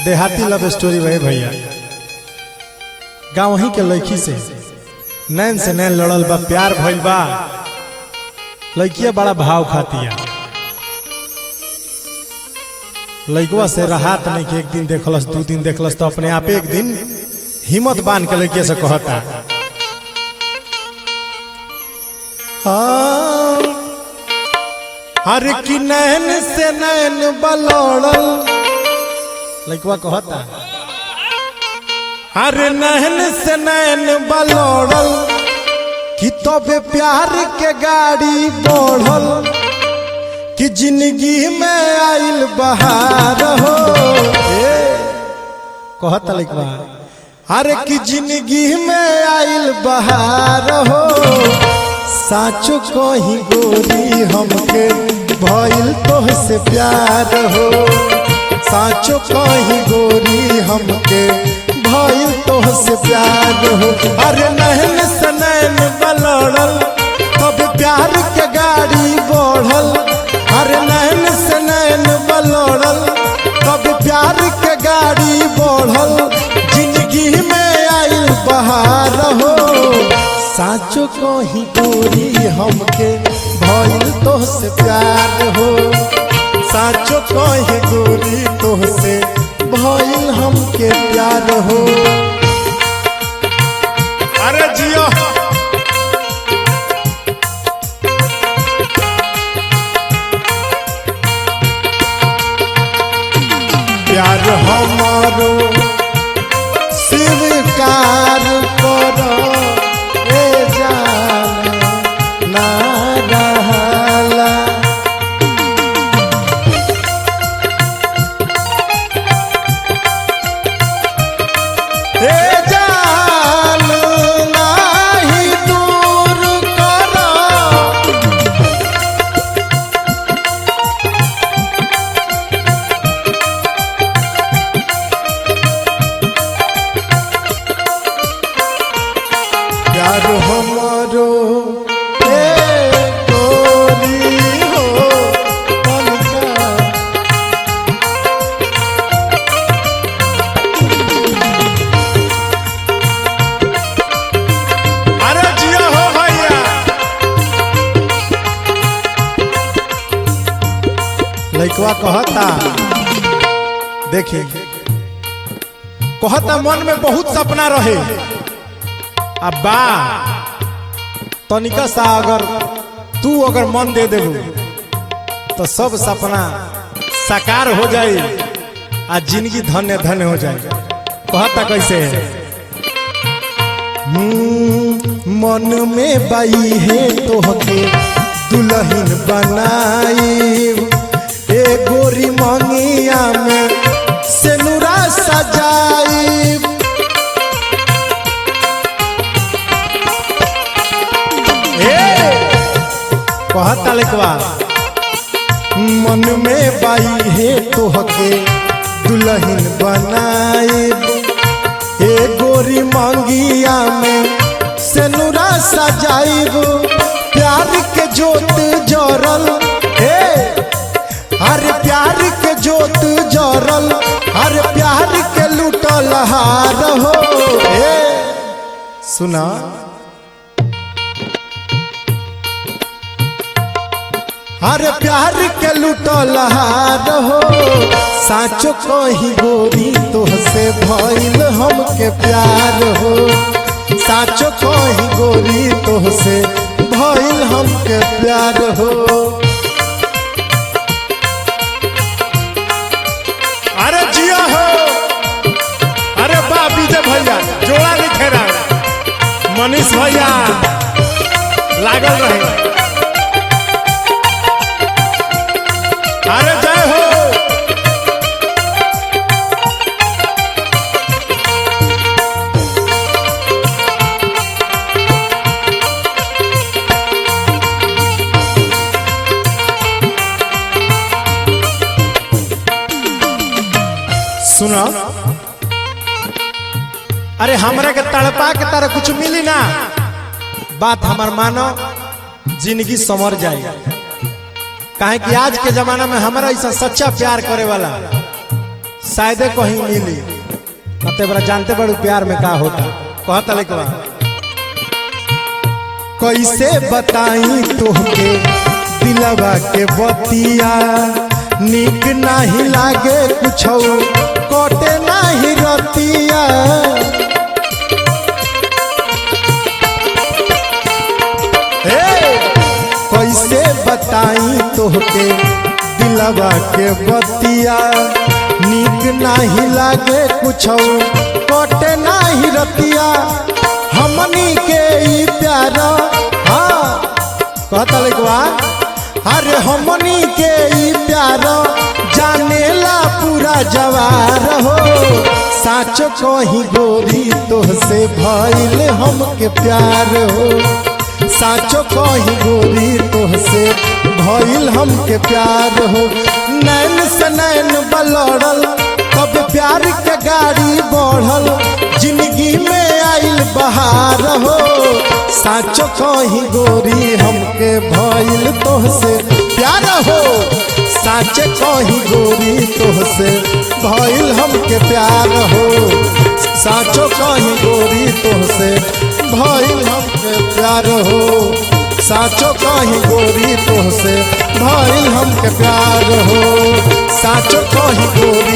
देहाती love story भाई भैया गाँव वहीं के लड़की से नैन से नैन लड़ल बा प्यार भइल बा लड़किया बड़ा भाव खातिया लड़कवा से राहत नहीं कि एक दिन देखलस दू दिन देखलस तो अपने आप एक दिन हिम्मत बांध के लड़किया से कहता हाँ, अरे कि नैन से नैन बलौड़ल लड़कवा कहता अरे नैन से नैन बलौड़ल कि तबे प्यार के गाड़ी बढ़ल कि जिंदगी में आइल बहार हो ए, कहता लड़कवा अरे कि जिंदगी में आइल बहार हो साचो कही गोरी हमके भइल तोहसे प्यार हो साचो कही गोरी हमके भइल तोहसे प्यार हो अरे नहन से नैन बलड़ल तब प्यार के गाड़ी बढ़ल अरे नैन से नैन बलड़ल तब प्यार के गाड़ी बढ़ल जिंदगी में आइल बहार हो साचो कही गोरी हमके भइल तोहसे प्यार हो साचो कही गोरी तोहसे भइल हमके प्यार हो अरे जियो प्यार हमारो स्वीकार करो ए जान ना रहला ए जान नाही दूर करो प्यार हमारो ए गोरी हो तनिका अरे जिया हो भैया लइकवा कहता देखी कहता मन में बहुत सपना रहे अब बा तनिका सा अगर तू अगर मन दे देबू तो सब सपना साकार हो जाए आ जिंदगी धन्य धन्य हो जाए कहता कैसे हम्म, मन में बाई है तोहके दुल्हन बनाई ए गोरी मंगिया में सेनुरा सजाई कहता लिखवा मन में बाई है तोहके दुल्हन बनाए ए गोरी मांगिया में सेनुरा सजाइब प्यार के जोत जरल हे अरे प्यार के जोत जरल अरे प्यार के लूटल हार हो हे सुना अरे प्यार के लूटल हार हो साचो कही गोरी तोहसे भइल हमके प्यार हो साचो कही गोरी तोहसे भइल हमके प्यार हो अरे जिया हो अरे बा विजय भैया जोड़ा लिखे रहा मनीष भैया लागल रहे अरे जय हो सुनो अरे हमरा के तड़पा के तारा कुछ मिली ना बात हमार मानो जिंदगी समर जाए काहे कि आज के जमाना में हमारा ऐसा सच्चा प्यार करे वाला शायदे कहीं मिली न ते बड़ा जानते बड़ू प्यार में का होता कहता लेकवा कैसे बताई तोहके दिलवा के बतिया निक नाही लागे कुछ कटे नाही रतिया हे कैसे बताई तोहके दिलवा के बतिया निक नाही लागे कुछ कटे नाही रतिया हमनी के ई प्यार हाँ कहता लिखवा अरे हमनी के ई प्यार जानेला पूरा जवार हो साच कही गोरी तोहसे भइल हमके प्यार हो साचो कही गोरी तोहसे भइल हमके प्यार हो नैन से नैन बलड़ल तब प्यार के गाड़ी बढ़ल जिंदगी में आइल बहार हो साचो कही गोरी हमके भइल तोहसे प्यार हो साचे कही गोरी तोहसे भइल हमके प्यार हो साचो कही गोरी तोहसे भइल हमके प्यार हो साचो कही गोरी तोहसे भइल हमके प्यार हो साचो कही गोरी